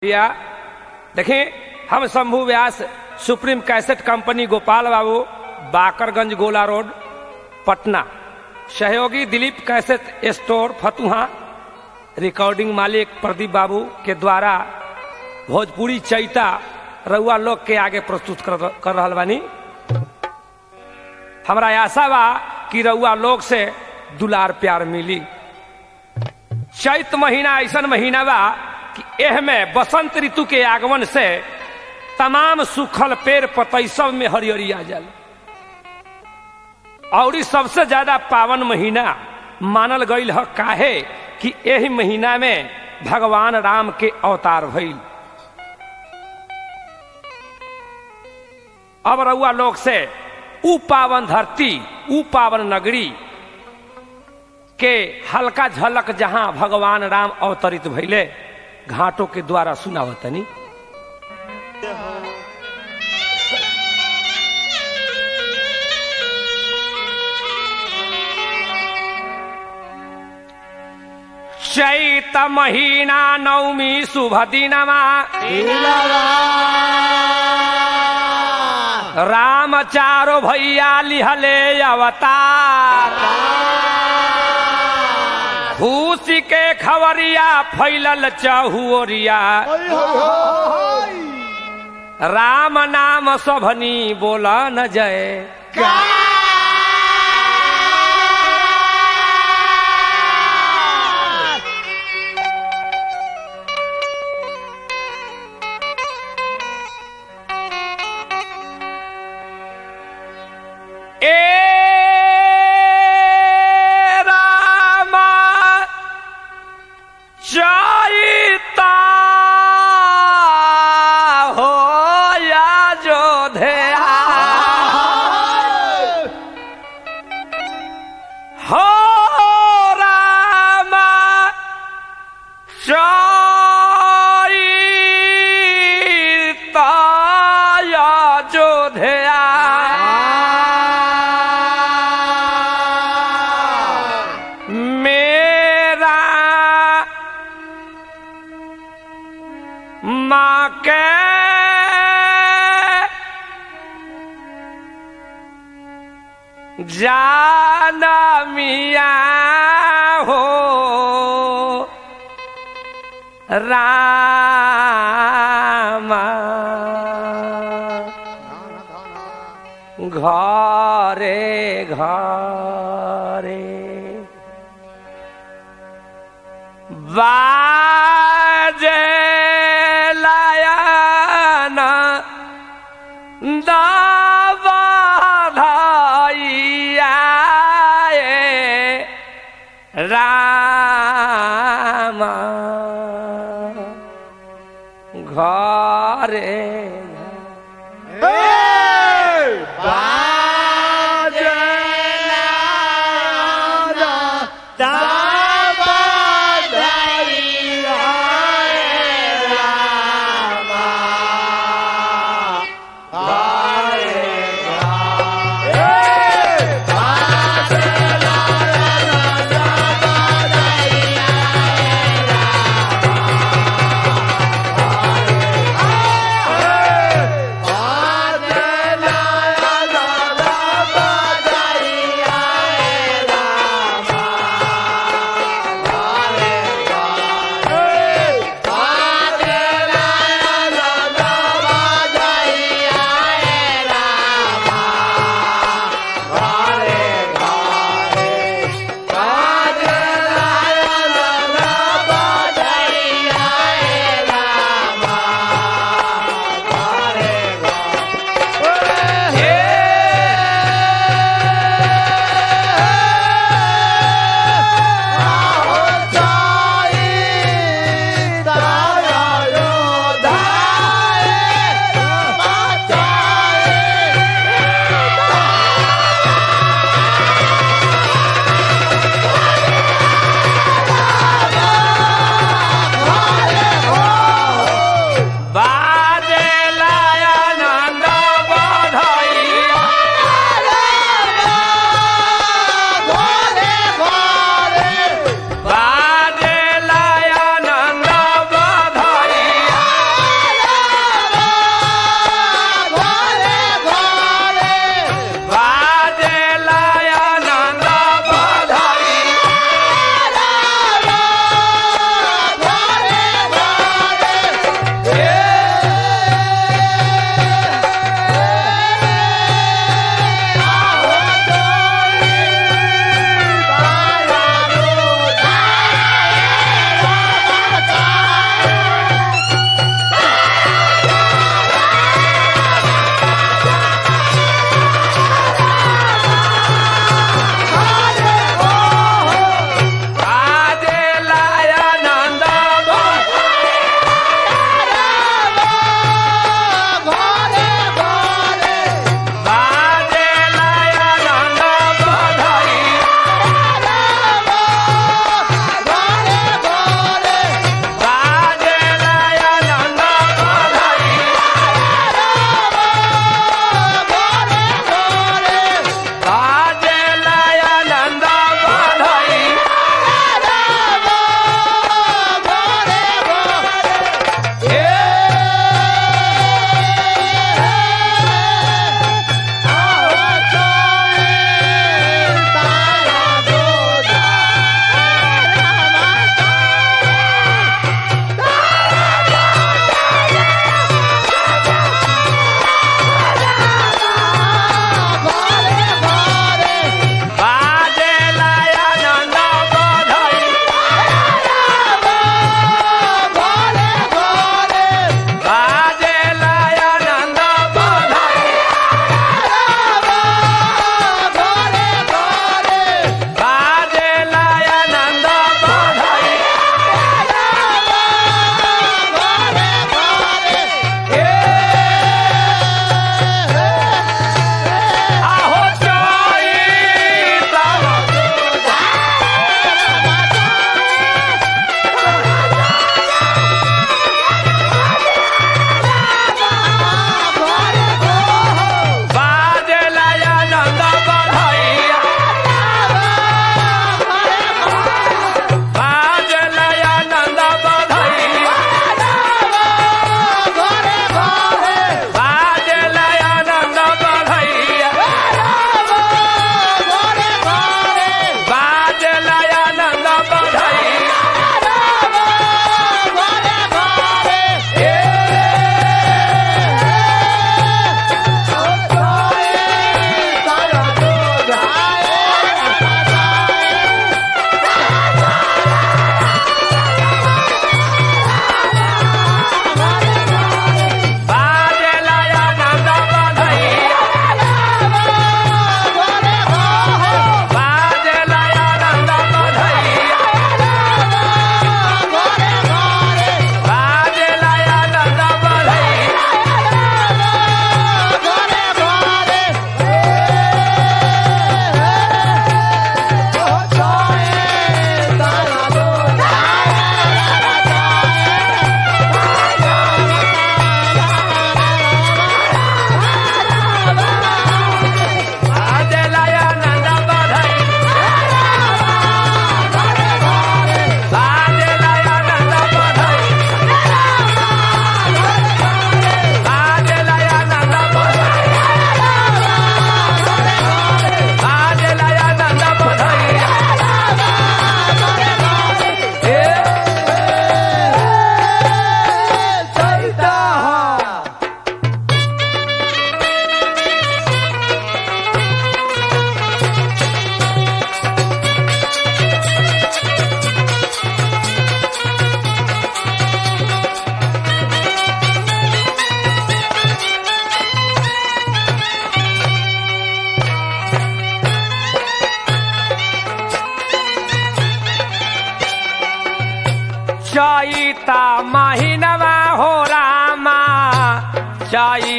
या देखिए हम Shambhu Vyas supreme cassette company Gopal Babu Bakarganj Gola road Patna सहयोगी Dilip cassette store Fatuha recording मालिक प्रदीप बाबू के द्वारा भोजपुरी चैता रउआ लोग के आगे प्रस्तुत कर, कर रहल बानी हमरा आशा बा कि रउआ लोग से दुलार प्यार मिली चैत महीना ऐसा महीना बा कि एह में बसंत ऋतु के आगमन से तमाम सूखल पेड़ पतई सब में हरियरी आ जाल और ई सबसे ज्यादा पावन महीना मानल गईल ह काहे कि एही महीना में भगवान राम के अवतार भइल अब रउआ लोग से ऊ पावन धरती ऊ पावन नगरी के हल्का झलक जहां भगवान राम अवतरित भइले घाटों के द्वारा सुनावतनी चैत महीना नवमी शुभ दिनमा राम चारो भैया लिहले अवतार खुशी के खबरिया फैलल चहुरिया राम नाम सभनी बोला न जय ए रामा चैता हो या जोधया हो रामा चैता या जोधया मेरा माँ के जाना मिया हो रामा घरे घरे बाजे लायना दावा धाइया रामा घरे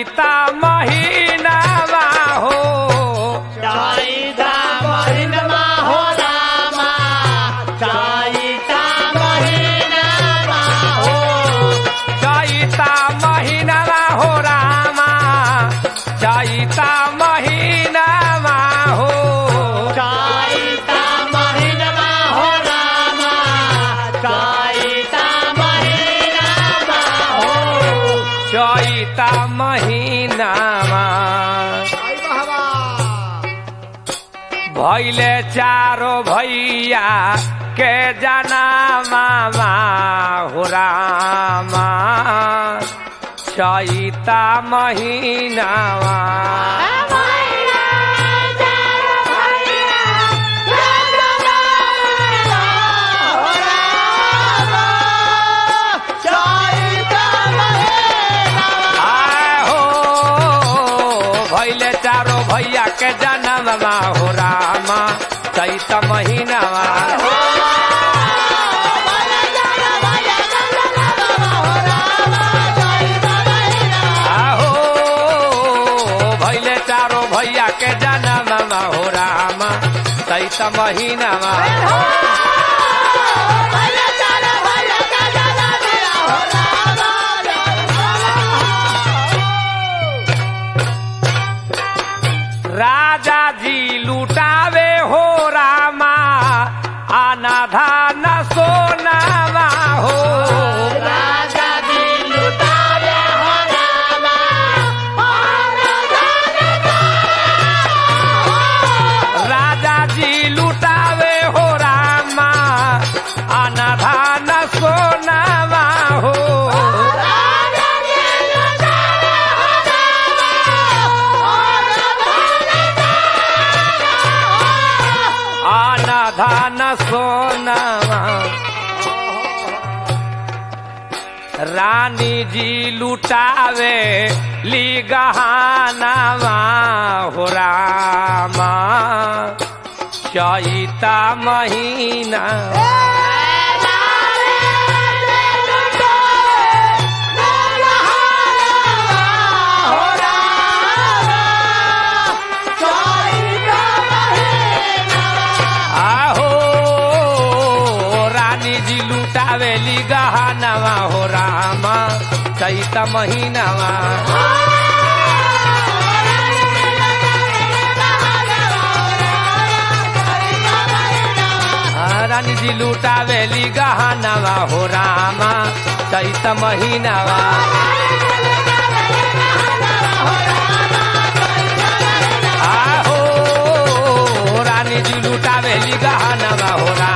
चैता महीनावा हो चाइता महीनमा हो रामा चाइता महीनमा हो चैता महीनावा हो रामा चैता महीनावा हो चाइता महीनमा हो रामा चाइता महीनमा हो चैता महीनावा आई बहवा भैले चारो भैया के जना मामा हो रामा चैता महीनावा आए हो भैले चारो भैया के जना मामा हो रामा चैता महीनावा आहो भैले चारो भैया के जना मामा हो रामा चैता महीनावा राजा जी लुटावे हो रामा आना धान सोनावा हो राजा जी लुटावे हो रामा आना धान सोनावा हो आना धान सोनावा रानी जी लुटावे ली गहानावा हो रामा चैता महीना आहो रानी जी लुटावे ली गहानावा हो रामा चैता महीनावा आ, रानी जी लुटावे ली गहानावा हो रामा चैता महीनावा आहो रानी जी लुटावे ली गहानावा हो रामा